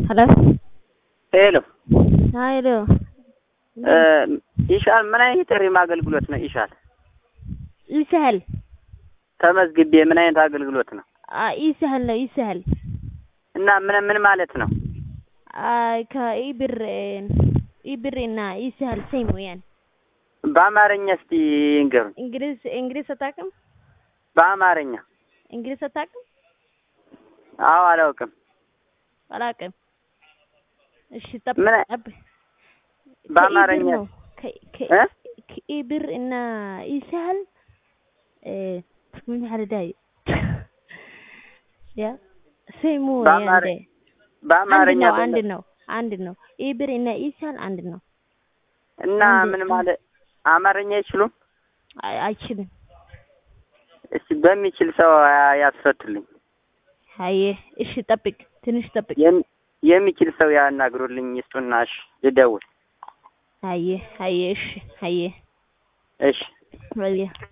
Hello? ሄሎ ሀይሎ ኢሻል ምን አይነት የሪም አገልግሎት ነው? ኢሻል ይስህል ተመዝግቤ ምን አይነት አገልግሎት ነው? ይስህል ነው ይስህል እና ምን ምን ማለት ነው? ከኢብር ኢብር እና ይስህል ሴም ወያን በአማርኛ እስቲ ይንገሩኝ። እንግሊዝ እንግሊዝ አታውቅም? በአማርኛ እንግሊዝ አታውቅም? አዎ፣ አላውቅም። አላውቅም። እሺ ጠብ ምን ጠብ በአማርኛ ከኢብር ነው ከ- ከ- እ? ከኢብር እና ይስህል ምን ያህልዳይ ያ ሴሙ በአማር- ያንዴ አንድ በአማርኛ ነው በለ- አንድ ነው አንድ ነው። ኢብር እና ይስህል አንድ ነው። እና አንድ- ምን ማለት አማርኛ አይችሉም? አይ- አይችልም። እስቲ በሚችል ሰው ያ- ያስፈቱልኝ። አየ እሺ ጠብቅ፣ ትንሽ ጠብቅ። የሚ- የሚችል ሰው ያናግሩልኝ። ይስጡና እሺ፣ ልደውል። አየ አየ እሺ አየ እሺ አየ